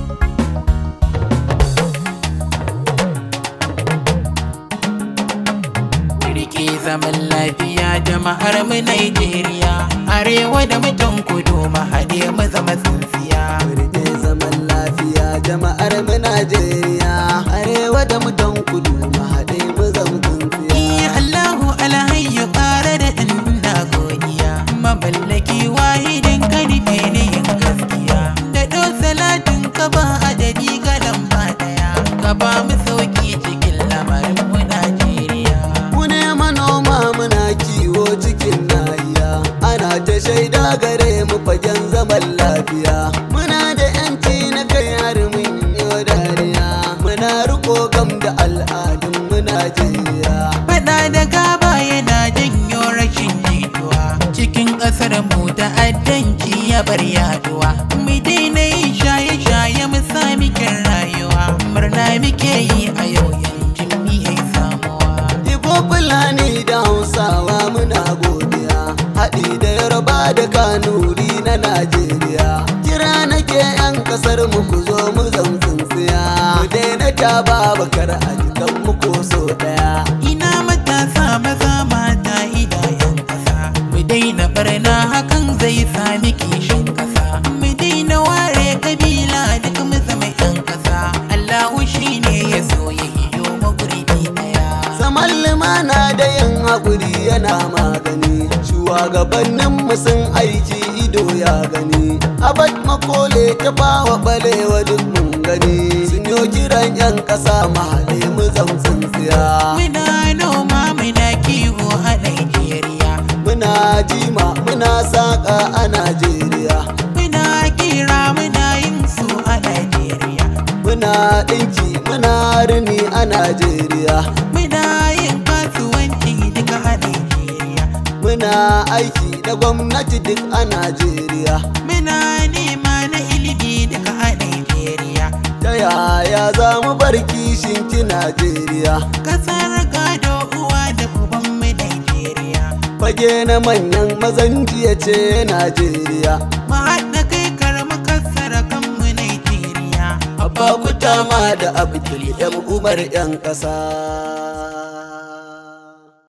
Rike zaman lafiya jama'ar mu Najeriya arewa da mutan kudu mu haɗe mu zama tsintsiya Rike zaman lafiya jama'ar mu Najeriya arewa da mutan kudu mu haɗe mu zama tsintsiya Iya Allahu alhayyu ƙara da inda godiya Maballaki wahidin karfe ne yin gaskiya Da ɗo salatin ka ba adadi ga lamba ɗaya Ka ba mu sauki cikin lamarin mu Najeriya Mu ne manoma muna kiwo cikin nahiya ana ta shaida gare mu fagen zaman lafiya muna da yanci na kai har mun yi dariya muna riko gam da al'adun mu Najeriya Faɗa da gaba yana janyo rashin jituwa Cikin ƙasar mu ta'addanci ya bar yaduwa Mu daina yin shaye-shaye mu sami kyan rayuwa Murna muke yi a yau yancin mu yayi samuwa Ibo Fulani da Hausawa muna godiya haɗi da Yoruba da Kanuri na Najeriya kira nake 'yan ƙasar mu ku zo mu zam tsintsiya mu daina ta babakar a jikan mu ko so ɗaya Ina matasa maza mata idayen ƙasa Mu daina barna hakan zai sami kishin ƙasa Mu daina ware kabila duk mu zama 'yan ƙasa Allahu shi ne ya so ya hiyo magurbi ɗaya Zaman limana da yin haƙuri yana magani Shugabannin mu sun aiki ido ya gani Abad makole ta bawa balewa duk mun gani Sun yo kiran 'yan ƙasa mahaɗe mu zam tsintsiya Muna noma muna kiwo a Najeriya Muna jima muna saƙa a Najeriya Muna kira muna yin su a Najeriya Muna ɗinki muna rini a Najeriya Muna yin kasuwanci duka a Najeriya Muna aiki da gwamnati duk a Najeriya Muna nema na ilimi duka a Najeriya Ta yaya za mu bar kishin ki Najeriya Kasar gado uwa da uban mu Najeriya Fage na manyan mazan jiya ce Najeriya Mu haɗa kai karmu kasar kanmu Najeriya Abba ku tama da Abdul 'yan Umar 'yan ƙasa